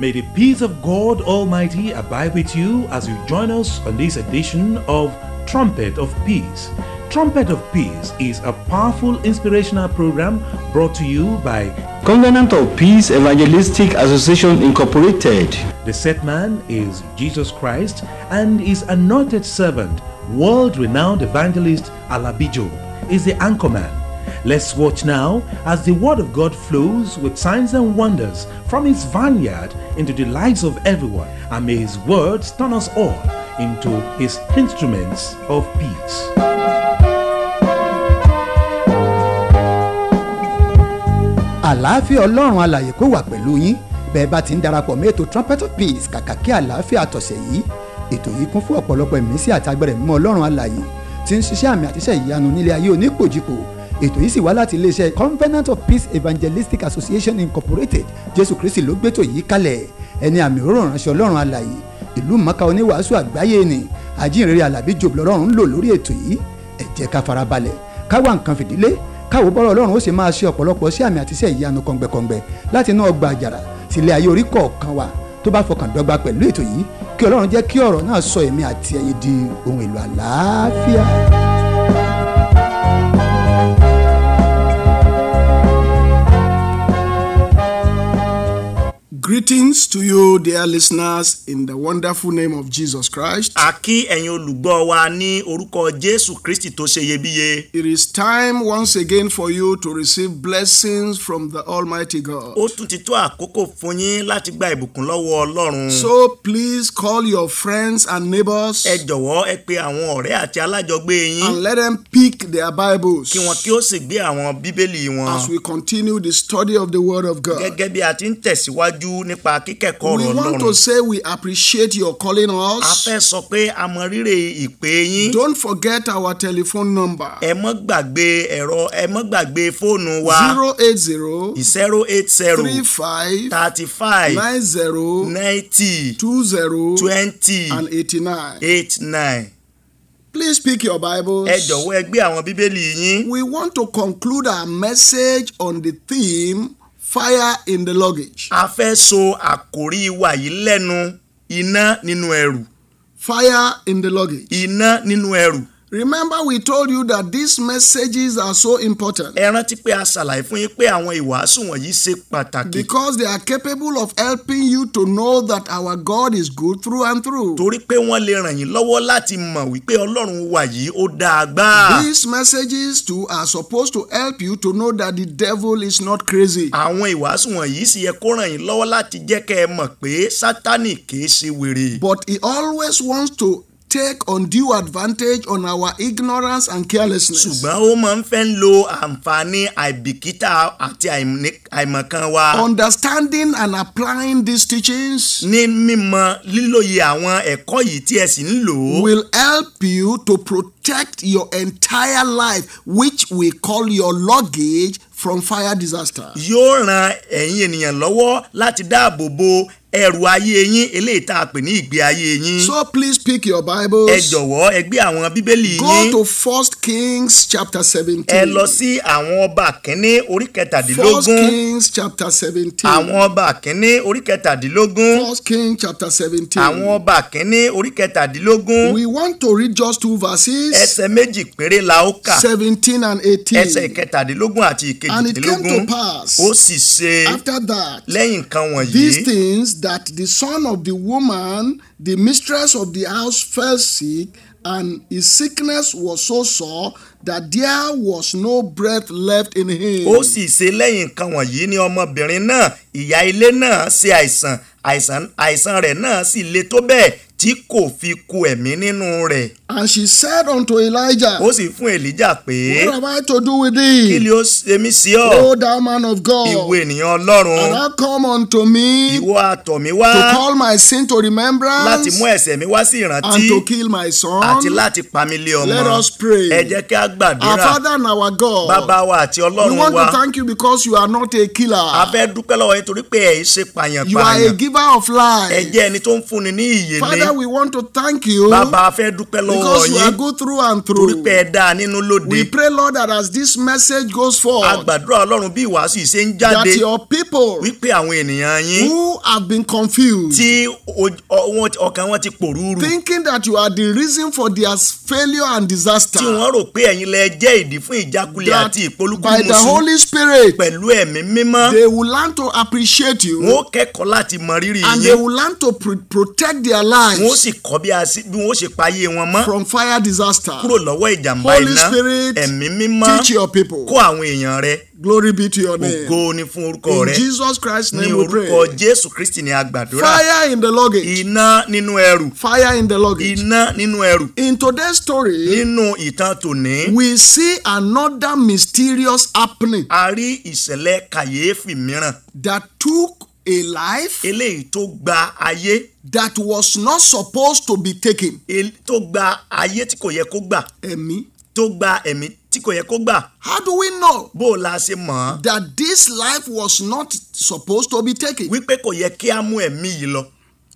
May the peace of God Almighty abide with you as you join us on this edition of Trumpet of Peace. Trumpet of Peace is a powerful inspirational program brought to you by Covenant of Peace Evangelistic Association Incorporated. the set man is Jesus Christ and his anointed servant, world renowned evangelist Alabijo, is the anchorman. Let's watch now as the word of God flows with signs and wonders from his vineyard into the lives of everyone, and may his words turn us all into his instruments of peace. àlàáfíà ọlọ́run alàyè kó wà pẹ̀lú yín bẹ́ẹ̀ bá ti ń darapọ̀ mọ́ ètò trumpet of peace kàkà kí àlàáfíà tọ̀sẹ̀ yìí ètò yìí kún fún ọ̀pọ̀lọpọ̀ ìmísí àti agbẹ̀rẹ̀ mímọ́ ọlọ́run alàyè tí ń ṣiṣẹ́ àmì àtiṣẹ́ ìyanu nílé ayé onípòjìpò ètò yìí sì wá láti iléeṣẹ́ covenant of peace evangelistic association incorporated jésù kristi ló gbétò yìí kalẹ̀ ẹni àmì òróró ránṣẹ́ ọlọ́run alàyè ìlú mọ́ká oníwàásù àgbáyé ni àjíǹrere alábí jòb lọ́rùn ń lò lórí ètò yìí ẹ jẹ́ ká farabalẹ̀ ká wá nǹkan fìdílé káwo bọ́rọ̀ ọlọ́run ó sì máa ṣe ọ̀pọ̀lọpọ̀ sí àmì àtiṣẹ́ ìyanu kọ̀ǹgbẹ̀kọ̀ǹgbẹ̀ láti inú ọgbà àjàrà sílé ayé orí kọ̀ọ̀kan wa tó bá fọkàn dọ́gba pẹ̀lú ètò yìí kí ọlọ́run jẹ́ kí ọ̀rọ̀ náà sọ èmi àti ẹ̀yin di ohun èlò àlàáfíà. Greetings to you, dear listeners, in the wonderful name of Jesus Christ. a kí ẹ̀yin olùgbọ́ wa ní orúkọ jésù kristi tó ṣe iyebíye. It is time once again for you to receive blessings from the Almighty God. ó tún ti tó àkókò fún yín láti gba ìbùkún lọ́wọ́ ọlọ́run. So please call your friends and neighbors ẹ jọ̀wọ́ ẹ pe àwọn ọ̀rẹ́ àti alájọgbé yín and let them pick their Bibles kí wọn kí ó sì gbé àwọn bíbélì wọn. as we continue the study of the Word of God. gẹ́gẹ́ bí a ti ń tẹ̀síwájú nípa kíkẹ́kọ̀ọ́ We ọ̀rọ̀ want to ọlọ́run. say we appreciate your calling a us. fẹ́ sọ pé a mọ rírì ìpè yín. Don't forget our telephone number ẹ mọ́ gbàgbé ẹ̀rọ ẹ mọ́ gbàgbé fóònù wa 080 zero eight zero 35 thirty five 90 ninety 20 twenty and 89. eight nine. Please pick your Bibles. ẹ jọ̀wọ́ ẹ gbé àwọn bíbélì yín. We want to conclude our message on the theme fire in the luggage. a fẹ́ so àkòrí wa yìí lẹ́nu iná nínú ẹrù Fire in the luggage. iná nínú ẹrù. Remember, we told you that these messages are so important ẹ rántí pé a ṣàlàyé fún yín pé àwọn ìwàásù wọ̀nyí ṣe pàtàkì because they are capable of helping you to know that our God is good through and through. torí pé wọ́n lè ràn yín lọ́wọ́ láti mọ̀ wípé ọlọ́run wa yìí ó dáa gbáà. These messages too are supposed to help you to know that the devil is not crazy. àwọn ìwàásù wọ̀nyí sì yẹ kó ràn yín lọ́wọ́ láti jẹ́ kẹ́ ẹ mọ̀ pé sátánì kìí ṣe wèrè. But he always wants to take undue advantage on our ignorance and carelessness. ṣùgbọ́n ó máa ń fẹ́ ń lo àǹfààní àìbìkítà àti àìní- àìmọ̀kan wa. Understanding and applying these teachings ní mímọ̀ lílòye àwọn ẹ̀kọ́ yìí tí ẹ sì ń lò ó. will help you to protect your entire life, which we call your luggage, from fire disaster. yóò ran ẹ̀yin ènìyàn lọ́wọ́ láti dáàbò bo ẹrù ayé yín eléyìí tá a pè ní ìgbé ayé yín. So please pick your ẹ Bibles. jọ̀wọ́ ẹ gbé àwọn bíbélì Go yín. to First Kings chapter ẹ 17. lọ sí àwọn ọba kínní orí First kẹtàdínlógún. Kings chapter 17. àwọn ọba kínní orí kẹtàdínlógún. First King chapter 17. àwọn ọba kínní orí kẹtàdínlógún. We want to read just two verses, ẹsẹ̀ méjì péré la ó kà. 17 and 18. ẹsẹ̀ kẹtàdínlógún àti And it came to ìkejìdínlógún. pass ó sì ṣe after that lẹ́yìn nǹkan these wọ̀nyí. things that the son of the woman, the mistress of the house, fell sick, and his sickness was so sore that there was no breath left in him. ó sì ṣe lẹ́yìn nǹkan wọ̀nyí ní ọmọbìnrin náà ìyá ilé náà ṣe àìsàn àìsàn àìsàn rẹ̀ náà sì le tó bẹ́ẹ̀ tí kò fi ku ẹ̀mí nínú rẹ̀. And she said unto Elijah, ó sì fún èlíjà pé What have I to do with kí thee, ni ó ṣe mí sí ọ O thou man of God? ìwọ ènìyàn ọlọ́run And thou come unto me ìwọ àtọ̀ mi wá to call my sin to láti remembrance mú ẹ̀ṣẹ̀ mi wá sí ìrántí and to kill my son. àti láti pa mí lé ọmọ Let us pray. ẹ jẹ́ kí a Our gbàdúrà Father and our God, bàbá wa àti we ọlọ́run want wa to thank you because you are not a killer. a fẹ́ dúpẹ́ lọ́wọ́ yín torí pé ẹ̀ ṣe You are a pààyàn-pààyàn giver of ẹ life. jẹ́ ẹni tó ń fúnni ní ìyè Father, Father, we want to thank you bàbá a fẹ́ dúpẹ́ lọ́wọ́ because you are yín good through and torí through. pé ẹ dáa nínú lóde We pray, Lord, that as this message goes a forward, gbàdúrà ọlọ́run bí ìwàásù yìí ṣe ń that jáde your people wípé àwọn ènìyàn yín who have been confused, tí o- ọ- wọn- ọkàn wọn ti pòrúurú thinking that you are the reason for their failure and disaster, tí wọ́n rò pé ẹ̀yin lẹ jẹ́ ìdí fún ìjákulẹ̀ that àti by the ìpolúkúmuṣu Holy Spirit, pẹ̀lú ẹ̀mí mímọ́ they will learn to appreciate you wọn ó kẹ́kọ̀ọ́ láti mọ rírì and they yín will learn to pr- protect their wọn ó lives sì kọ́ bí a sí- bí wọn ó ṣe payé wọn mọ́ from fire disaster. kúrò lọ́wọ́ ìjàmbá Holy iná Spirit, ẹ̀mí mímọ́ Teach your people. kó àwọn èèyàn rẹ Glory be to your name. ògo ni fún orúkọ In rẹ Jesus Christ's ní name we orúkọ pray. jésù kristi ní agbàdúrà Fire in the luggage. iná nínú ẹrù Fire in the luggage. iná nínú ẹrù In today's story, nínú ìtàn tòní we see another mysterious happening a rí ìṣẹ̀lẹ̀ kàyéfì mìíràn that took a life eléyìí tó gba ayé that was not supposed to be taken. el- tó gba ayé tí kò yẹ kó gbà Ẹ̀mí. tó gba ẹ̀mí tí kò yẹ kó gbà How do we know bó o la ṣe mọ̀ ọ́ that this life was not supposed to be taken? wípé kò yẹ kí a mú ẹ̀mí yìí lọ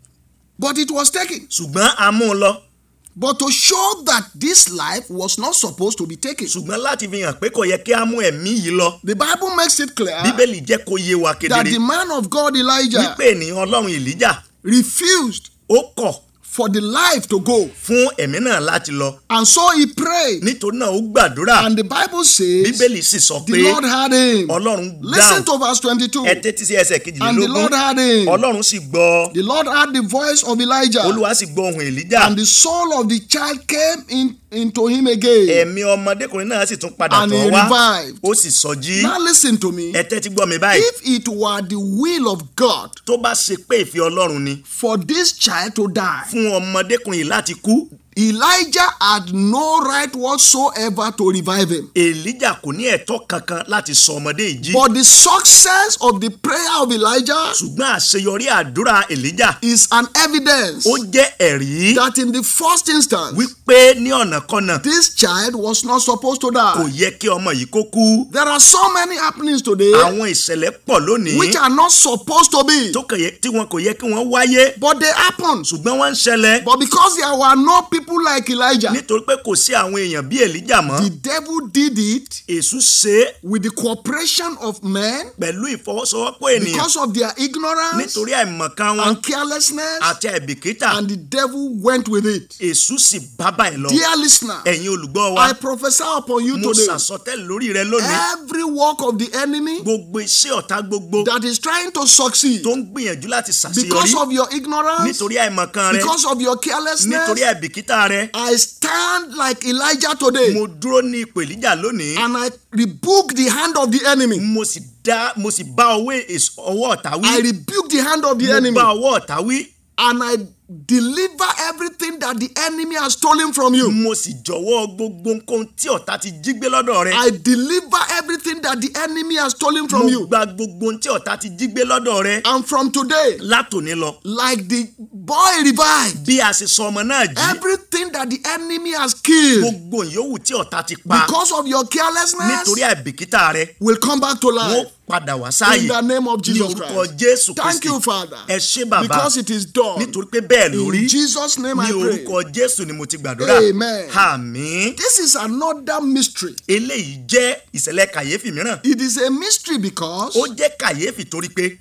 But it was taken. ṣùgbọ́n a mú un lọ But to show that this life was not supposed to be taken, ṣùgbọ́n láti fi hàn pé kò yẹ kí a mú ẹ̀mí yìí lọ the Bible makes it clear bíbélì jẹ́ kó yé wa that kedere the man of God Elijah wípé ènìyàn ọlọ́run èlíjà refused ó kọ̀ for the life to go. fún ẹ̀mí náà láti lọ And so he prayed. nítorí náà ó gbàdúrà And the Bible says bíbélì sì sọ the pé Lord had him. ọlọ́run Listen dáhùn to verse 22. ẹ tẹ́tí sí ẹsẹ̀ And the Lord kejìlélógún had him. ọlọ́run sì gbọ́ The Lord heard the voice of Elijah. olúwa sì gbọ́ ohùn èlíjà And the soul of the child came in, into him again. ẹ̀mí ọmọdékùnrin náà sì tún padà And tọ̀ he wá revived. ó sì sọjí Now listen to me. ẹ tẹ́tí gbọ́ mi báyìí If it were the will of God tó bá ṣe pé ìfẹ́ ọlọ́run ni for this child to die, fún ọmọdékùnrin yìí láti kú Elijah had no right whatsoever to revive him. èlíjà kò ní ẹ̀tọ́ kankan láti sọ ọmọdé yìí jí But the success of the prayer of Elijah ṣùgbọ́n àṣeyọrí àdúrà èlíjà is an evidence ó jẹ́ ẹ̀rí that in the first instance, wípé ní ọ̀nàkọ́nà this child was not supposed to kò die. yẹ kí ọmọ yìí kó kú There are so many happenings today àwọn ìṣẹ̀lẹ̀ pọ̀ lónìí which are not supposed to be, tó kàn yẹ- tí wọn kò yẹ kí wọ́n wáyé but they happen. ṣùgbọ́n wọ́n ń ṣẹlẹ̀ But because there were no people like Elijah, nítorí pé kò sí àwọn èèyàn bí èlíjà mọ́ the devil did it èṣù ṣe é with the cooperation of men pẹ̀lú ìfọwọ́sowọ́pọ̀ ènìyàn because of their ignorance nítorí àìmọ̀kan wọn and carelessness, àti àìbìkítà and the devil went with it. èṣù sì bá báyìí lọ Dear listener, ẹ̀yin olùgbọ́ wa I prophesy upon you mo today ṣàsọtẹ́lẹ̀ lórí rẹ lónìí every work of the enemy gbogbo iṣẹ́ ọ̀tá gbogbo that is trying to succeed tó ń gbìyànjú láti because ṣàṣeyọrí of your ignorance, nítorí àìmọ̀kan rẹ because of your carelessness. nítorí àìbìkítà rẹ I stand like Elijah today mo dúró ní ipò èlíjà lónìí and I rebuke the hand of the enemy. mo sì dá mo sì bá ọwọ́ èso- ọwọ́ ọ̀tá wí I rebuke the hand of the mo enemy bá ọwọ́ ọ̀tá wí and I deliver everything that the enemy has stolen from you. mo sì jọ̀wọ́ gbogbo nǹkan tí ọ̀tá ti jí gbé lọ́dọ̀ rẹ I deliver everything that the enemy has stolen mo from you. gba gbogbo ohun tí ọ̀tá ti jí gbé lọ́dọ̀ rẹ And from today, látòní lọ like the boy revived, bí a ṣe sọ ọmọ náà jí everything that the enemy has killed gbogbo ìyówù tí ọ̀tá ti pa because of your carelessness nítorí àìbìkítà rẹ will come back to wọ́n life. padà wá sáàyè In the name of ní Jesus orúkọ Christ. jésù Thank kristi you, Father. ẹ ṣé bàbá Because it is done. nítorí pé bẹ́ẹ̀ lórí In Jesus' name ní I pray. orúkọ jésù ni mo ti gbàdúrà Amen. àmín This is another mystery. eléyìí jẹ́ ìṣẹ̀lẹ̀ kàyéfì mìíràn It is a mystery because ó jẹ́ kàyéfì torí pé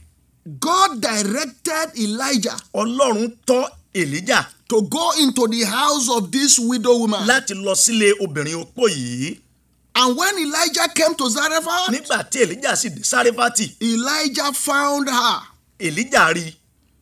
God directed Elijah ọlọ́run tọ́ èlíjà to go into the house of this widow woman. láti lọ sílé obìnrin opó yìí And when Elijah came to Zarephath, nígbà tí èlíjà sì dé sáréfátì Elijah found her. èlíjà rí i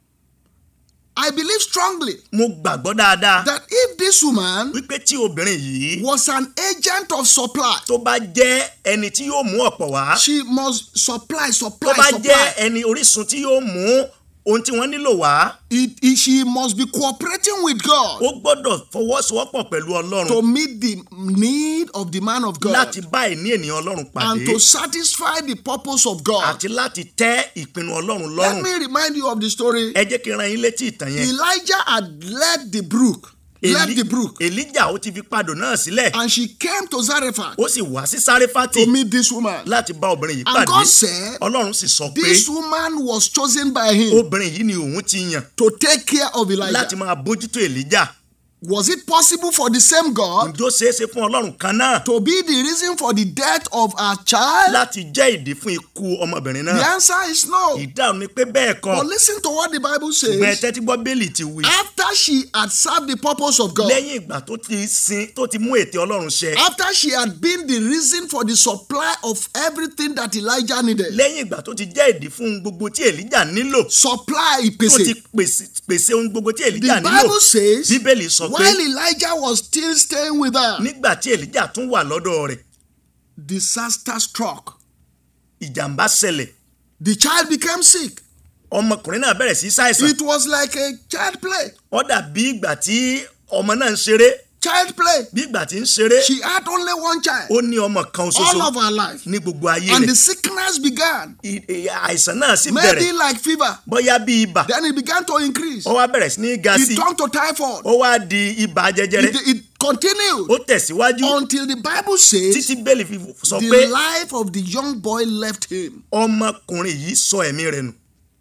I believe strongly mo gbàgbọ́ dáadáa that if this woman wípé tí obìnrin yìí was an agent of supply, tó bá jẹ́ ẹni tí yóò mú ọ̀pọ̀ wá she must supply, tó supply, bá jẹ́ supply. ẹni orísun tí yóò mú ohun tí wọ́n nílò wá It, it- she must be cooperating with God ó gbọ́dọ̀ fọwọ́sowọ́pọ̀ pẹ̀lú ọlọ́run to meet the need of the man of God láti bá ìní ènìyàn ọlọ́run and pàdé to satisfy the purpose of God. àti láti tẹ́ ìpinnu ọlọ́run Let lọ́rùn me remind you of the story. ẹ jẹ́ kí n ran yín létí ìtàn yẹn Elijah had led the brook left Eli- the brook, elijah ó ti fi padò náà sílẹ̀ and she came to Zarephath ó sì wá sí sáréfátì to meet this woman. láti bá obìnrin yìí And pàdé God said, ọlọ́run sì sọ pé This woman was chosen by him obìnrin yìí ni òun ti yàn to take care of láti Elijah. máa bójútó elijah Was it possible for the same God ǹjọ́ ṣeéṣe fún ọlọ́run kan náà to be the reason for the death of our child? láti jẹ́ ìdí fún ikú ọmọbìnrin The náà answer is no. ìdáhùn ni pé bẹ́ẹ̀ kọ́ But listen to what the Bible ṣùgbọ́n ẹ says. tẹ́tí gbọ́ bẹ́ẹ̀lì ti wí After she had served the purpose of God, lẹ́yìn ìgbà tó ti sin tó ti mú ète ọlọ́run ṣẹ after she had been the reason for the supply of everything that Elijah needed, lẹ́yìn ìgbà tó ti jẹ́ ìdí fún ohun gbogbo tí elijah nílò supply tó ti ìpèsè. pèsè pèsè ohun gbogbo tí elijah The nílò Bible says, bíbélì sọ pé while Elijah was still staying with her, nígbà tí elijah tún wà lọ́dọ̀ rẹ̀ disaster struck. ìjàmbá ṣẹlẹ̀ The child became sick. ọmọkùnrin náà bẹ̀rẹ̀ sí ṣàìsàn It was like a child play. ó dàbí ìgbà tí ọmọ náà ń ṣeré Child play. bí ìgbà tí ń ṣeré She had only one child ó ní ọmọ kan all ṣoṣo of her life. ní gbogbo ayé And rẹ̀ the sickness began. I- i- àìsàn náà sì Maybe bẹ̀rẹ̀ like fever. bóyá bí ibà Then it began to increase. ó wá bẹ̀rẹ̀ sí ní ga sí It turned to typhoid. ó wá di ibà jẹjẹrẹ It, it continued ó tẹ̀síwájú until the Bible says títí bẹ́ẹ̀lì fi sọ the pé life of the young boy left him. ọmọkùnrin yìí sọ ẹ̀mí rẹ̀ nù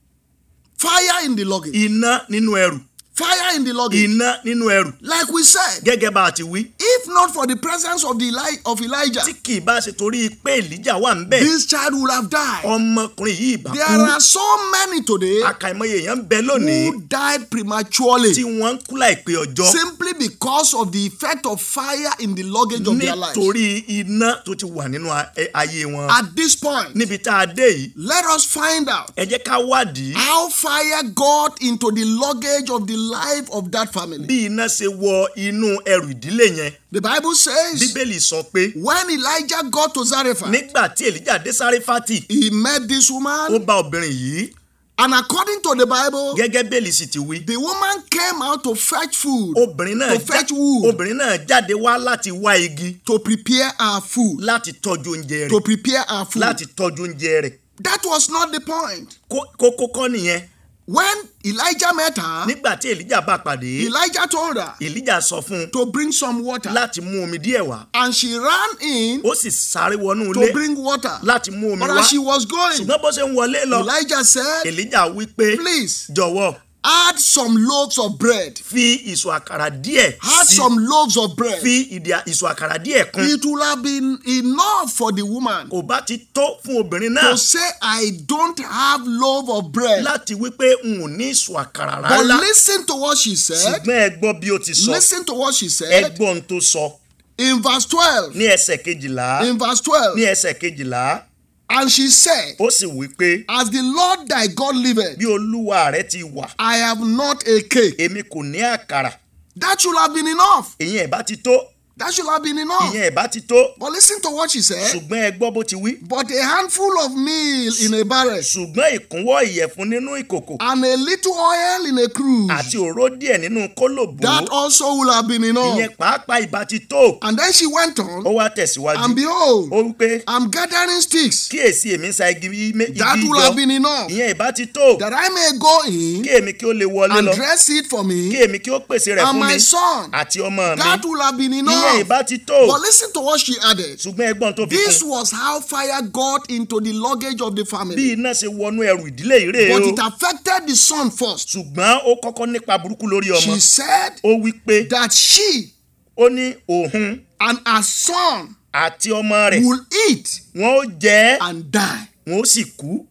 Fire in the luggage. iná nínú ẹrù Fire in the luggage. iná nínú ẹrù Like we said, gẹ́gẹ́ bá a ti wí if not for the presence of the Eli- of Elijah, tí kì í bá ṣe torí pé èlíjà wà ń bẹ̀ this child would have died. ọmọkùnrin yìí ìbá There kú are so many today àkàìmọye èèyàn ń bẹ lónìí who died prematurely tí wọ́n ń kú láìpé ọjọ́ simply because of the effect of fire in the luggage of their lives. nítorí iná tó ti wà nínú a- ẹ- ayé wọn At this point, níbi tá a dé yìí let us find out ẹ jẹ́ ká wádìí how fire got into the luggage of the life of that family. bí iná ṣe wọ inú ẹrù ìdílé yẹn The Bible says bíbélì sọ pé when Elijah got to Zarephath, nígbà tí èlíjà dé sáréfátì he met this ó woman, bá obìnrin yìí and according to the Bible, gẹ́gẹ́ bẹ́ẹ̀lì sì ti wí the woman came out to fetch food obìnrin náà to fetch wood obìnrin náà jáde wá láti wá igi to prepare her food. láti tọ́jú oúnjẹ To rẹ̀ prepare her food. láti tọ́jú oúnjẹ rẹ̀ That was not the point. Kó- kókó kọ́ nìyẹn When Elijah met her, nígbà tí èlíjà bá pàdé Elijah told her èlíjà sọ fún un to bring some water. láti mú omi díẹ̀ wá And she ran in ó sì sáré wọnú to ilé bring water. láti mú omi But wá as she was going, ṣùgbọ́n bó ṣe ń wọlé lọ Elijah said, èlíjà wí pé Please jọ̀wọ́ add some loaves of bread. fi ìṣù àkàrà díẹ̀ Add sí some loaves of bread. fi ìdí ìṣù àkàrà díẹ̀ kún It would have been enough for the woman kò bá ti tó fún obìnrin náà to say, I don't have loaf of bread. láti wí pé n ò ní ìṣù àkàrà But rárá listen to what she said. ṣùgbọ́n ẹ gbọ́ bí ó ti sọ Listen to what she ẹ said gbọ́ ohun tó sọ in verse 12. ní ẹsẹ̀ kejìlá In verse ní 12. ẹsẹ̀ kejìlá And she said, ó sì wí pé As the Lord thy God liveth, bí olúwa rẹ ti wà I have not a cake. èmi kò ní àkàrà That should have been enough. ìyẹn ẹ̀ bá ti tó That should have been enough. ìyẹn ẹ̀ bá ti tó But listen to what she said. ṣùgbọ́n ẹ gbọ́ bó ti wí But a handful of meal in a barrel ṣùgbọ́n ìkúnwọ́ ìyẹ̀fun nínú ìkòkò and a little oil in a cruse. àti òró díẹ̀ nínú kólòbó That also will have been enough. ìyẹn pàápàá ìbá ti tó And then she went ó on, wá tẹ̀síwájú and behold, ó wí pé I'm gathering sticks. kíyèsí èmi ń sa igi méjì That will have been enough. ìyẹn ìbá ti tó That I may go in kí èmi kí ó lè wọlé and lọ dress it for kí me èmi kí ó pèsè rẹ̀ and fún mi my son. àti ọmọ mi That will have been ìyẹn enough. ìbá ti tó But listen to what she added. ṣùgbọ́n ẹgbọ́n tó fi This kún was how fire got into the luggage of the bí family. iná ṣe wọnú ẹrù ìdílé ìrè But o it affected the son first. ṣùgbọ́n ó kọ́kọ́ nípa burúkú lórí ọmọ She said ó wí pé that she ó ní òun and her son àti ọmọ rẹ̀ will eat wọn ó jẹ ẹ́ and die. wọn ó sì kú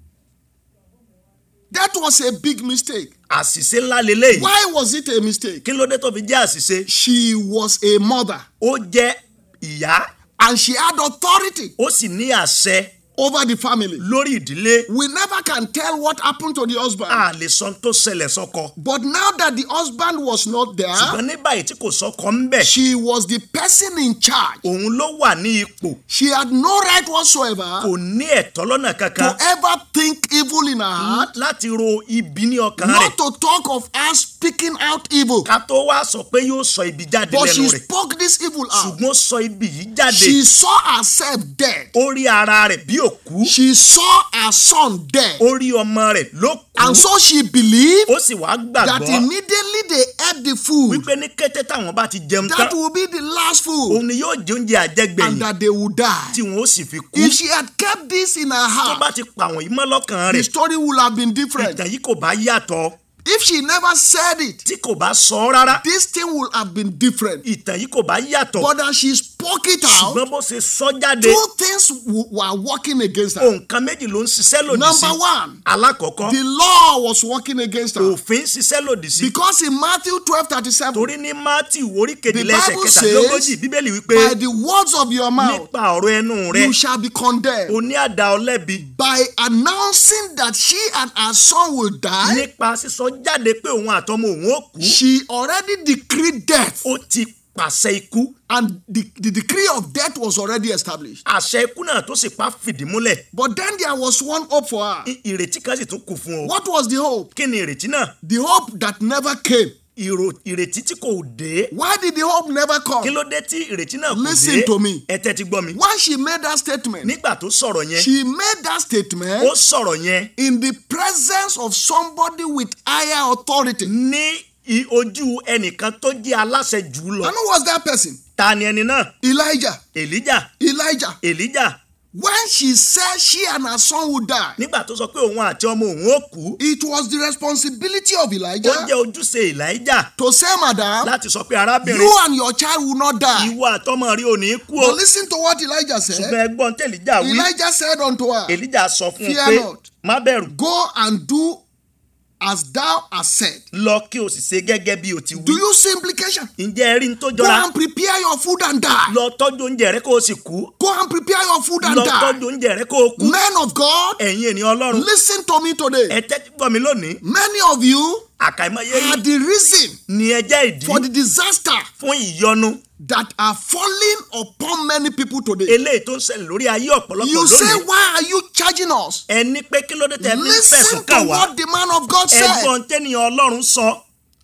That was a big mistake. àṣìṣe ńlá leléyìí Why was it a mistake? kí ló dé tó fi jẹ́ àṣìṣe She was a mother ó jẹ́ ìyá and she had authority ó sì ní àṣẹ over the family. lórí ìdílé We never can tell what happened to the husband. a lè sọ tó ṣẹlẹ̀ sọ́kọ But now that the husband was not there, ṣùgbọ́n ní báyìí tí kò sọ́kọ ń bẹ̀ she was the person in charge. òun ló wà ní ipò She had no right whatsoever kò ní ẹ̀tọ́ lọ́nà to kankan ever think evil in her heart, láti ro ibi ní ọkàn rẹ̀ not to talk of us speaking out evil. ká tó wá sọ pé yóò sọ ibi jáde But she lẹ́nu rẹ̀ spoke this evil out. ṣùgbọ́n ó sọ ibi yìí jáde She saw herself dead. ó rí ara rẹ̀ bí òkú She saw her son dead. ó rí ọmọ rẹ̀ ló kú And so she believed ó sì wá that gbàgbọ́ immediately they ate the food, wípé ní kété táwọn bá ti jẹun tán that will be the last food, òun ni yóò jẹ oúnjẹ and àjẹgbẹ̀yìn that they would die. tí wọn ó sì fi kú If she had kept this in her tó bá heart, ti pa àwọn yìí mọ́ lọ́kàn the rẹ̀ story would have been different. ìtàn yìí kò bá yàtọ̀ If she never said it, tí kò bá sọ ọ́ rárá this thing would have been different. ìtàn yìí kò bá yàtọ̀ But as she spoke it out, ṣùgbọ́n bó ṣe sọ jáde two things w- were working against her. nǹkan méjì ló ń ṣiṣẹ́ lòdì sí Number one, alákọ̀ọ́kọ́ the law was working against her. òfin ṣiṣẹ́ lòdì sí Because in Matthew twelve thirty seven, torí ní mátì orí kejìlá The ẹsẹ̀ Bible kẹtàlélógójì says, bíbélì wípé by the words of your mouth, nípa ọ̀rọ̀ ẹnu rẹ you shall be condemned. o ní àdá ọlẹ́bi By announcing that she and her son will die, nípa sísọ jáde pé òun àtọmọ òun ó kú she already decreed death. ó ti pàṣẹ ikú And the, the decree of death was already established. àṣẹ ikú náà tó sì pa fìdí múlẹ̀ But then there was one hope for her. I- ìrètí kan sì tún kù fún o What was the hope? kí ni ìrètí náà The hope that never came. Ìrò- ìrètí tí kò dé Why did the hope never kí come? ló dé tí ìrètí náà kò Listen dé to me. ẹ tẹ́tí gbọ́ mi When she made that statement, nígbà tó sọ̀rọ̀ yẹn she made that statement ó sọ̀rọ̀ yẹn in the presence of somebody with higher authority. And ní i- ojú ẹnìkan tó jẹ́ aláṣẹ jù ú lọ who was that person? ta ni ẹni náà Elijah. èlíjà Elijah. èlíjà When she said she and her son would die, nígbà tó sọ pé òun àti ọmọ òun ó kú it was the responsibility of ó Elijah jẹ́ ojúṣe èlíjà to say, Madam, láti sọ pé arábìnrin you and your child will not die. ìwọ àtọmọ rí òní kú o But listen to what Elijah said. ṣùgbọ́n ẹgbọ́n tẹ̀líjà wí Elijah said unto her, èlíjà sọ fún un Fear pé not. má bẹ̀rù Go and do as thou hast said. lọ kí o sì ṣe gẹ́gẹ́ bí o ti Do wí you see implication? ǹjẹ́ ẹ rí ní tó Go jọra and prepare your food and die. lọ tọ́jú oúnjẹ rẹ kó o sì kú Go and prepare your food and lọ die. tọ́jú oúnjẹ rẹ kó o kú Men of God, ẹ̀yin ènìyàn ọlọ́run listen to me today. ẹ tẹ́tí gbọ́ mi lónìí Many of you àkàìmọye are yìí the reason ni ẹ jẹ́ ìdí for the disaster fún ìyọnu that are falling upon many people today. eléyìí tó ń ṣẹlẹ̀ lórí ayé ọ̀pọ̀lọpọ̀ You say, lónìí why are you charging us? ẹ ní pé kí ló dé tẹ́ fi ń Listen fẹ̀sùn to kàn wá what the man of God said. ẹ̀gbọ́n tẹ́nìyàn ọlọ́run sọ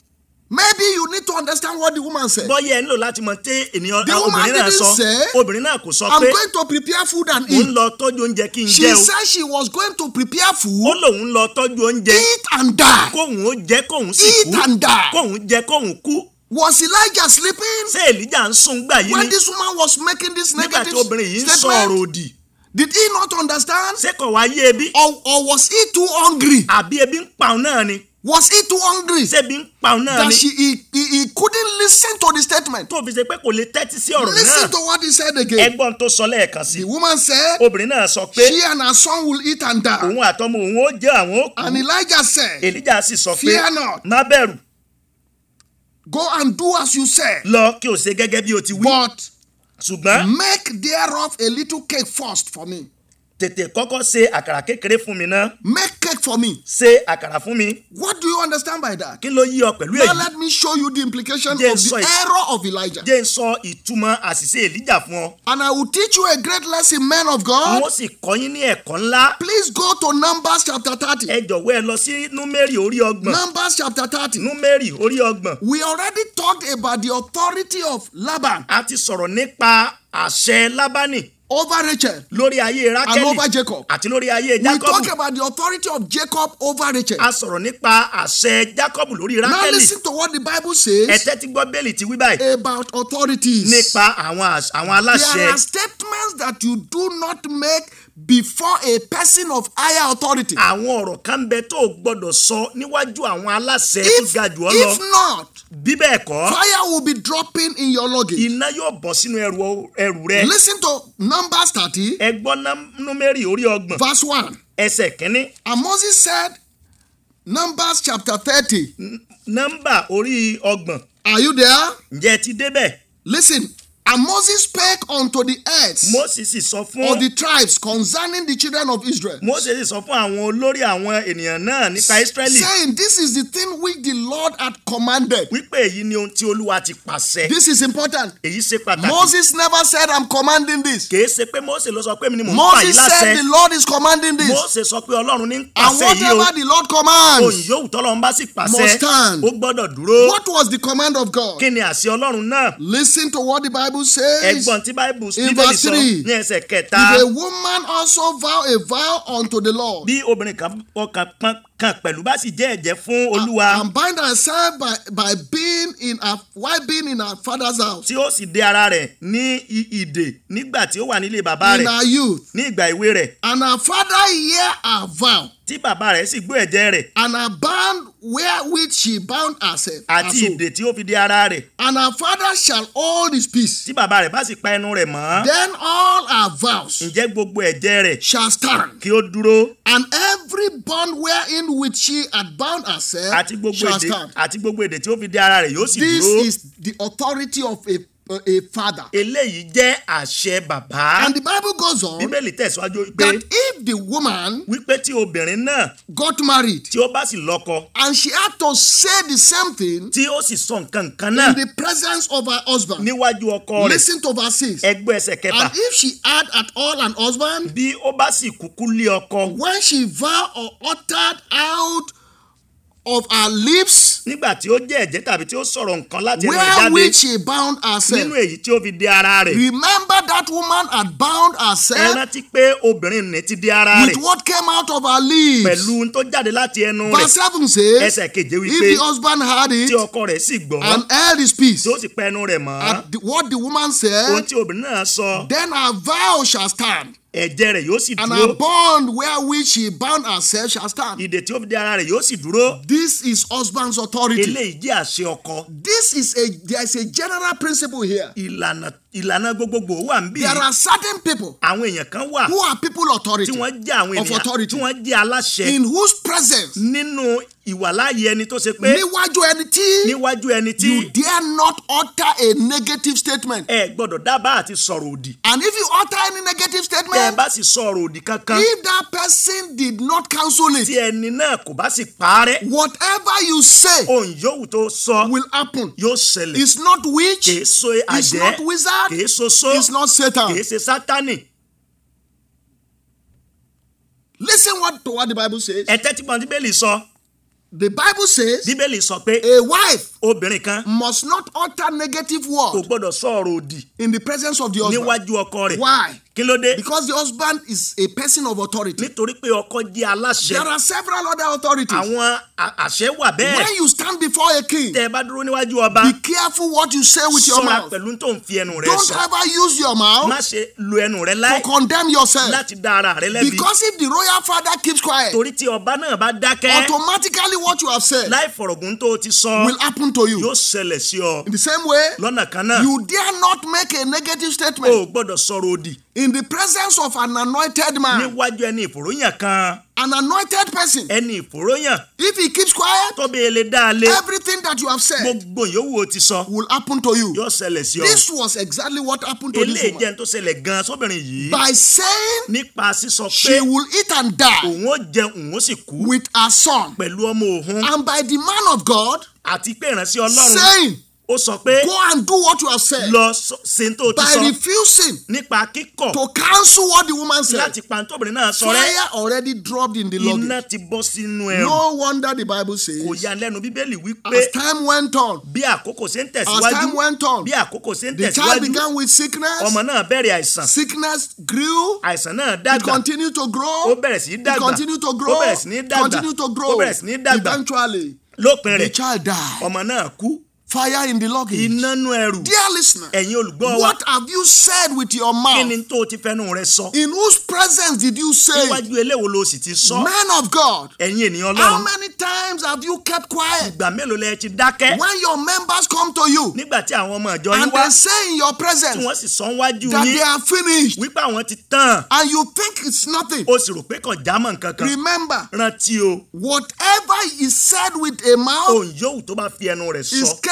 Maybe you need to understand what the woman said. bọ́yá ẹ nílò láti mọ tí ènìyàn The woman obìnrin náà didn't sọ say, obìnrin náà kò sọ I'm pé going to prepare food and òun eat. lọ tọ́jú oúnjẹ kí n She jẹ o said she was going to prepare ó food, lòun lọ tọ́jú oúnjẹ eat and die. kóhun ó jẹ kóhun sì Eat kú and die. kóhun jẹ kóhun kú Was Elijah sleeping ṣé èlíjà ń sùn gbà yìí when ni this woman was making this nígbà tí negative obìnrin yìí ń sọ ọ̀rọ̀ statement? òdì Did he not understand? ṣé kò wá yé ebi Or, or was he too hungry? àbí ebi ń pa òun náà ni Was he too hungry ṣé ebi ń pa òun náà that ni she, he, he, he couldn't listen to the statement? tó fi ṣe pé kò lè tẹ́tí sí ọ̀rọ̀ náà Listen to what he said again. ẹgbọ́n tó sọ lẹ́ẹ̀kan sí The woman said, obìnrin náà sọ pé She and her son will eat and die. òun àtọmọ òun ó jẹ àwọn ó kú And Elijah said, èlíjà sì sọ pé Fear not. má bẹ̀rù Go and do as you said, lọ kí o ṣe gẹ́gẹ́ bí o ti wí but ṣùgbọ́n make thereof a little cake first for me. tètè kọ́kọ́ ṣe àkàrà kékeré fún mi náà Make cake for me. ṣe àkàrà fún mi What do you understand by that? kí ló yí ọ pẹ̀lú Now èyí let me show you the implication of Yes, the sorry. error of Elijah. jẹ́ ń sọ ìtumọ̀ àṣìṣe èlíjà fún ọ And I will teach you a great lesson, men of God. wọ́n sì kọ́ yín ní ẹ̀kọ́ ńlá Please go to Numbers chapter 30. ẹ jọ̀wọ́ ẹ lọ sí númérì orí ọgbọ̀n Numbers chapter 30. númérì orí ọgbọ̀n We already talked about the authority of Laban a ti sọ̀rọ̀ nípa àṣẹ lábánì over Rachel. lórí ayé And rákẹ́lì over Jacob. àti lórí ayé We talk jákọ́bù about the authority of Jacob over Rachel. a sọ̀rọ̀ nípa àṣẹ jákọ́bù lórí Now rákẹ́lì listen to what the Bible ẹ says tẹ́tí gbọ́ bẹ́ẹ̀lì ti wí báyìí about authorities. nípa àwọn àṣ- àwọn aláṣẹ There are statements that you do not make before a person of higher authority. àwọn ọ̀rọ̀ kan ń bẹ tó o gbọ́dọ̀ sọ níwájú àwọn aláṣẹ tó If, ga jù ọ́ lọ if not, bí bẹ́ẹ̀ kọ́ fire will be dropping in your luggage. iná yóò bọ́ sínú ẹrù ẹrù rẹ Listen to Numbers 30, ẹ gbọ́ ná- númérì orí ọgbọ̀n verse 1. ẹsẹ̀ kínní And Moses said, Numbers chapter 30. nọ́mbà orí ọgbọ̀n Are you there? ǹjẹ́ ẹ ti débẹ̀ Listen. And Moses spake unto the earth Mósè sì sọ of fún the tribes concerning the children of Israel, Mósè sì sọ fún àwọn olórí àwọn ènìyàn náà nípa Ísírẹ́lì saying, This is the thing which the Lord had commanded. wípé èyí ni ohun tí Olúwa ti pàṣẹ This is important. èyí ṣe pàtàkì Moses never said, I'm commanding this. kìí ṣe pé Mósè ló sọ pé mi ni mò ń pa yìí Moses láṣẹ said, The Lord is commanding this. Mósè sọ pé Ọlọ́run ní ń And pàṣẹ yìí o whatever the Lord òyìn commands, yóò tọ́lọ́run bá sì pàṣẹ Must stand. ó gbọ́dọ̀ dúró what was the command of God? kí ni àṣẹ Ọlọ́run náà Listen to what the Bible says. ẹgbọ́n tí báìbù In bíbélì verse sọ three, ní ẹsẹ̀ kẹta If a woman also vow a vow unto the Lord, bí obìnrin kan ọkàn pọn kan pẹ̀lú bá sì jẹ́ ẹ̀jẹ́ fún Olúwa and bind herself by, by being in her while being in her father's house tí ó sì dé ara rẹ̀ ní i- ìdè nígbà tí ó wà nílé bàbá in rẹ̀ her youth, ní ìgbà ìwé rẹ̀ and her father hear her vow, tí bàbá rẹ̀ sì gbọ́ ẹ̀jẹ̀ rẹ̀ and her band wherewith she bound herself, her àti soul, ìdè tí ó fi dé ara rẹ̀ and her father shall hold his peace. tí bàbá rẹ̀ bá sì pa ẹnu rẹ̀ mọ́ Then all her vows ǹjẹ́ gbogbo ẹ̀jẹ̀ rẹ̀ shall stand, kí ó dúró and every bond wherein which she had bound herself àti gbogbo shall èdè stand. àti gbogbo èdè tí ó fi dé ara rẹ̀ yóò sì This dúró is the authority of a, a father. eléyìí jẹ́ àṣẹ bàbá And the Bible goes on bíbélì tẹ̀síwájú pé that if the woman wípé tí obìnrin náà got married tí ó bá sì lọ́kọ and she had to say the same thing tí ó sì sọ nǹkan kan náà in the presence of her husband, níwájú ọkọ rẹ̀ listen to verse 6. ẹgbẹ́ ẹsẹ̀ kẹfà And if she had at all an husband, bí ó bá sì kúkú lé ọkọ when she vowed or uttered out of her lips, nígbà tí ó jẹ́ ẹ̀jẹ́ tàbí tí ó sọ̀rọ̀ nǹkan láti ẹnu rẹ̀ jáde wherewith she bound herself. nínú èyí tí ó fi dé ara rẹ̀ Remember that woman had bound ẹ herself rántí pé obìnrin ní ti dé ara with rẹ̀ what came out of her lips. pẹ̀lú ohun tó jáde láti ẹnu rẹ̀ Verse 7 says, ẹsẹ̀ keje if wípé the husband had tí it ọkọ rẹ̀ sì gbọ́ and held his peace tí ó sì pa ẹnu rẹ̀ mọ́ at the, what the woman ohun said, tí obìnrin náà sọ then her vow shall stand, ẹ̀jẹ̀ rẹ̀ yóò sì and dúró her bond wherewith she bound herself shall stand. ìdè tí ó fi dé ara rẹ̀ yóò sì dúró This is husband's authority. eléyìí jẹ́ àṣẹ ọkọ This is a there is a general principle here. ìlànà ìlànà gbogbogbò wà ń bí There are certain people àwọn èèyàn kan wà who are people authority tí wọ́n jẹ́ àwọn of ènìyàn authority tí wọ́n jẹ́ aláṣẹ in whose presence nínú ìwàláyé ẹni tó ṣe pé níwájú ẹni tí níwájú ẹni tí you dare not utter a negative statement. ẹ gbọ́dọ̀ dábàá àti sọ̀rọ̀ òdì And if you utter any negative tẹ́ ẹ statement, bá sì sọ̀rọ̀ òdì kankan if that person did not cancel tí it, ẹni náà kò bá sì parẹ́ whatever you say ohun yòówù tó sọ will happen. yóò ṣẹlẹ̀ It's not witch, kìí so it's àjẹ́ not wizard, kìí so só it's not Satan. kìí ṣe sátánì Listen what to what the Bible says. ẹ tẹ́tí bọ́n bíbélì sọ The Bible says bíbélì sọ pé a wife obìnrin kan must not utter negative kò word gbọ́dọ̀ sọ̀rọ̀ òdì in the presence of the husband. níwájú ọkọ rẹ̀ Why? kí ló dé Because the husband is a person of authority. nítorí pé ọkọ jẹ́ aláṣẹ There are several other authorities. àwọn a- àṣẹ wà bẹ́ẹ̀ When you stand before a king, tẹ́ ẹ bá dúró níwájú ọba be careful what you say with your ṣọ́ra mouth. pẹ̀lú tó ń fi ẹnu rẹ Don't sọ ever use your má mouth ṣe lo ẹnu rẹ to láì condemn yourself. láti dá ara rẹ lẹ́bi Because if the royal father keeps quiet, torí tí ọba náà bá dákẹ́ automatically what you have said láì fọ̀rọ̀gùn tó o ti sọ will happen to you. yóò ṣẹlẹ̀ sí ọ In the same way, lọ́nà kan náà you dare not make a negative o ò statement gbọ́dọ̀ sọ̀rọ̀ òdì in the presence of an anointed man, níwájú ẹni ìfòròyàn kan an anointed person. ẹni ìfòròyàn If he keeps quiet, tó bẹ́ẹ̀ lè dá a lé everything that you have said gbogbo yòówù o ti sọ will happen to you. yóò ṣẹlẹ̀ sí ọ This was exactly what happened to this eléyìí woman. jẹ́ n tó ṣẹlẹ̀ gan sóbìnrin yìí By saying nípa sísọ pé she will eat and die òun ó jẹun òun ó sì kú with her son, pẹ̀lú ọmọ òun and by the man of God àti pé ìránṣẹ́ ọlọ́run saying, ó sọ pé Go and do what you have said, lọ sọ- ṣe n tó ti by sọ refusing nípa kíkọ̀ to cancel what the woman said, láti pa tóbìnrin náà sọ rẹ́ fire already dropped in the iná luggage. ti bọ́ sínú ẹrù No wonder the Bible kò says, ya lẹ́nu bíbélì wípé as time went on, bí àkókò ṣe ń as tẹ̀síwájú time went on, bí àkókò ṣe ń the child tẹ̀síwájú began with sickness. ọmọ náà bẹ̀rẹ̀ àìsàn Sickness grew. àìsàn náà It dàgbà continued to ó grow. bẹ̀rẹ̀ sí í It dàgbà continued to grow. ó bẹ̀rẹ̀ sí ní dàgbà Continued to ó grow. bẹ̀rẹ̀ sí ní dàgbà Eventually, lópin the rẹ̀ child died. ọmọ náà kú Fire in the luggage. iná nú ẹrù Dear listener, ẹ̀yin olùgbọ́ wa what have you said with your kí ni mouth? tó o ti fẹ́nu rẹ sọ In whose presence did you say? it? níwájú eléwo ló sì ti sọ Man of God, ẹ̀yin ènìyàn how ọlọ́run many times have you kept quiet ìgbà mélòó lẹ ti dákẹ́ when your members come to you nígbà tí àwọn ọmọ ìjọ yín and wá they say in your tí presence wọ́n sì sọ wájú that yín they are finished wípé àwọn ti tán and you think it's nothing? o sì rò pé kàn jámọ́ nǹkan kan Remember, rántí o whatever is said with a mouth ohun yòówù tó bá fi ẹnu rẹ̀ sọ is capable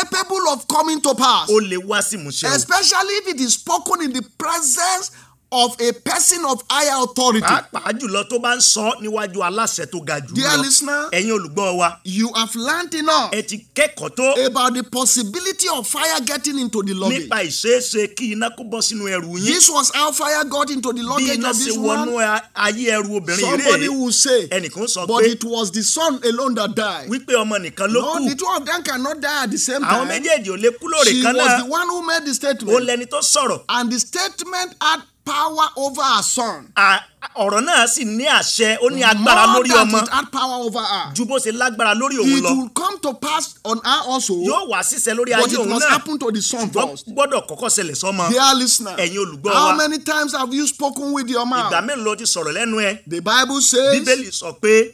capable of coming to pass. ó lè wá sí ìmúṣẹ o. Especially if it is spoken in the presence of a person of higher authority. pàápàá jùlọ tó bá ń sọ níwájú aláṣẹ tó ga jù Dear lọ listener, ẹ̀yin olùgbọ́ wa you have learned enough ẹ ti kẹ́kọ̀ọ́ tó about the possibility of fire getting into the luggage. nípa ìṣeéṣe kí iná kó bọ́ sínú ẹrù yín This was how fire got into the bí luggage iná of ṣe this wọnú one. a- ayé ẹrù obìnrin Somebody rèé will say, ẹnìkan sọ but pé it was the son alone that died. wípé ọmọ nìkan ló No, kù the two of them cannot die at the same àwọn time. méjèèjì ò lè kú lóòrè She kan was náà the one who made the ó statement. lẹni tó sọ̀rọ̀ And the statement had power over her son. À- ọ̀rọ̀ náà sì ní àṣẹ ó ní agbára More lórí than ọmọ it had power over her. ju bó ṣe lágbára lórí òun It lọ will come to pass on her also. yóò wá síṣẹ́ lórí But ayé it òun must náà happen to the son ṣùgbọ́n first. gbọ́dọ̀ kọ́kọ́ ṣẹlẹ̀ sọ́mọ Dear listener, ẹ̀yin olùgbọ́ how wa many times have you spoken with your ìgbà mouth? mélòó ló ti sọ̀rọ̀ lẹ́nu ẹ The Bible says bíbélì sọ pé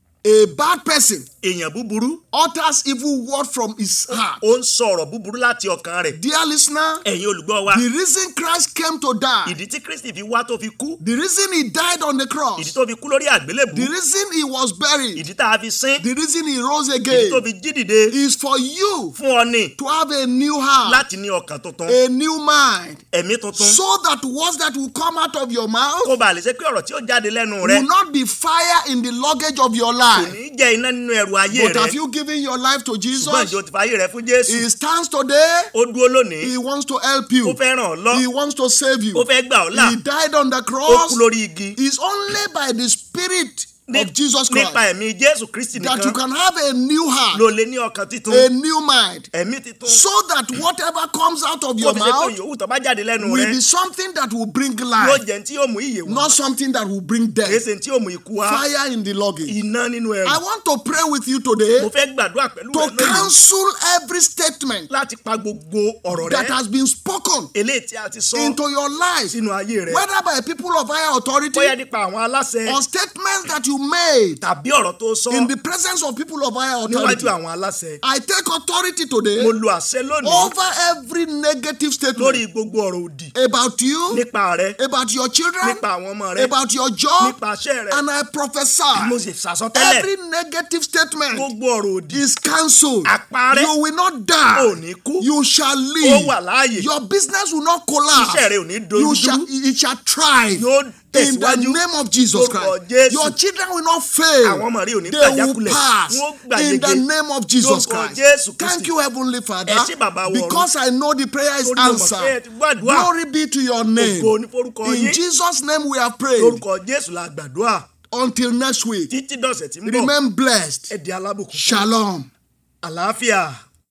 a bad person èèyàn búburú utters evil word from his heart. ó ń sọ ọ̀rọ̀ búburú láti ọkàn rẹ̀ Dear listener, ẹ̀yin olùgbọ́ wa the reason Christ came to die, ìdí tí kristi fi wá tó fi kú the reason he died on the ìdí cross, tó fi kú lórí àgbélébù the reason he was buried, ìdí tá a fi sín the reason he rose ìdí tó again fi jí dìde is for you fún ọ ní to have a new heart, láti ní ọkàn tuntun a new mind, ẹ̀mí tuntun so that words that will come out of your mouth kó ba lè ṣe pé ọ̀rọ̀ tí ó jáde lẹ́nu rẹ will not be fire in the luggage of your kò life. ní jẹ́ iná nínú ẹrù ayé But rẹ have you given your life to ṣùgbọ́n Jesus? ìjọ ti fàyè rẹ fún jésù He stands today. ó dúró lónìí He wants to help ó you. fẹ́ ràn ọ́ lọ He wants to save you. ó fẹ́ gbà ọ́ là He died on the ó cross. kú lórí igi It's only by the Spirit Ní- of Jesus nípa Christ ẹ̀mí jésù kristi that you nìkan can have a new heart, ló lè ní ọkàn titun a new mind, ẹ̀mí titun so that whatever comes out of kó your fi ṣe pé mouth yòówù tó bá jáde lẹ́nu will rẹ be something that will bring yóò life, jẹ́ tí yóò mú ìyè wá not something that will bring kìí death. ṣe tí yóò mú ikú wá Fire in the luggage. iná nínú ẹrù I want to pray with you today mo fẹ́ gbàdúrà pẹ̀lú to rẹ lónìí cancel every statement láti pa gbogbo ọ̀rọ̀ that rẹ has been spoken eléyìí tí a ti sọ into your life, sínú ayé rẹ whether by people of higher authority bóyá nípa àwọn aláṣẹ or statements that you made tàbí ọ̀rọ̀ tó sọ in the presence of people of higher authority. níwájú àwọn aláṣẹ I take authority today mo lo àṣẹ lónìí over every negative lórí statement gbogbo ọ̀rọ̀ òdì about you, nípa rẹ about your children, nípa àwọn ọmọ rẹ about your job, nípa iṣẹ́ rẹ and I mo prophesy sì sàsọtẹ́lẹ̀ every negative statement gbogbo ọ̀rọ̀ òdì is cancelled. àparẹ́ You will not ò die. ní kú You shall ó live. wà láàyè Your business will not iṣẹ́ collapse. rẹ ò ní You dojú shall, it shall thrive. yóò In the tẹ̀síwájú name of Jesus Lórúkọ Christ. Jésù. Your children will not fail. Àwọn ọmọ rẹ ò ní They will gbàjákulẹ̀. pass. Wọ́n gbà In the yege. name of Jesus Lórúkọ Christ. Jésù Kristi. Thank you, Heavenly Father. Ẹ ṣé bàbá wa ọ̀run. Because I know the prayer is Torí mo mọ̀ pé ẹ ti answered. gbàdúrà. Glory be to your name. Ògo ni forúkọ In yín. Jesus' name we have prayed. lórúkọ jésù la gbàdúrà Until next week. títí dọ̀sẹ̀ tí ń bọ̀ Remain blessed. ẹ di alábùkún fún Shalom. àlàáfíà.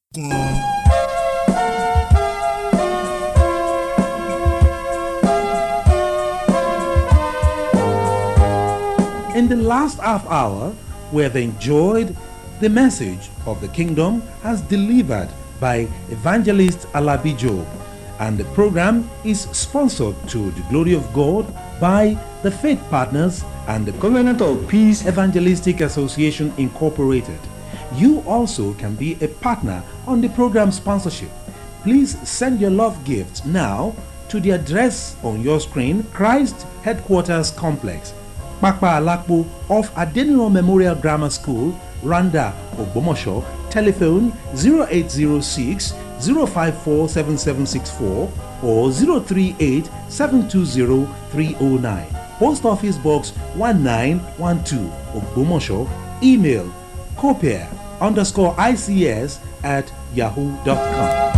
In the last half hour, we have enjoyed the message of the kingdom as delivered by evangelist Alabi Job, and the program is sponsored to the glory of God by the Faith Partners and the Covenant of Peace Evangelistic Association Incorporated. You also can be a partner on the program sponsorship. Please send your love gift now to the address on your screen Christ Headquarters Complex, Pakpa Alakpo off Adeniran Memorial Grammar School, Randa, Ogbomosho. Telephone 0806 054 7764 or 038 720 309. Post Office Box 1912, Ogbomosho. Email copier underscore ICS at yahoo.com.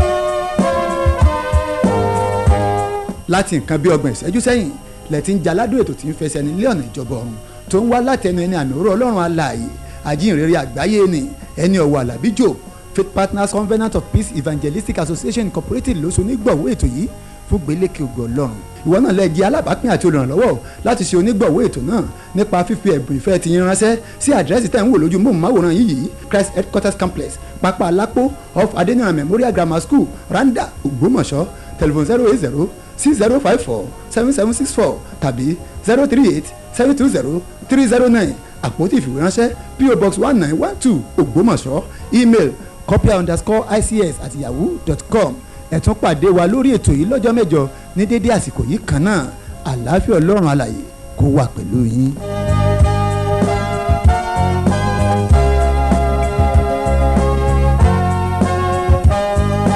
láti nǹkan bí ọgbọ̀n ìṣẹ́jú sẹ́yìn lẹ́tí ń jaládùn ètò tí ń fẹsẹ̀ nílé ọ̀nà ìjọba ọ̀run tó ń wá látẹnu ẹni àmì òró ọlọ́run alààyè àjíǹrere àgbáyé ni ẹni ọ̀wọ̀ àlàbí jò faith partners covenant of peace evangelistic association incorporated ló so onígbọ̀wọ́ ètò yìí fún gbélékè ògo ọlọ́run ìwọ náà lè jẹ́ alábàápín àti olùrànlọ́wọ́ láti ṣe onígbọ̀wọ́ ètò náà nípa fífi ẹ̀bùn ìfẹ́ ti yín ránṣẹ́ sí àdírẹ́sì tẹ̀ ń wò lójú móhùnmáwòrán yìí yìí christ headquarters complex pápá alápò off adeniran memorial grammar school randa ògbómọ̀ṣọ́ telephone zero eight zero six zero five four seven seven six four tàbí zero three eight seven two zero three zero nine àpótí ìfìwéránṣẹ́ po box one nine one two ògbómọ̀ṣọ́ email copia underscore ics at yahoo dot com ẹ tún pàdé wa lórí ètò yìí lọ́jọ́ mẹ́jọ ní dédé àsìkò yìí kan náà àlàáfíà ọlọ́run alàyè kó wà pẹ̀lú yín.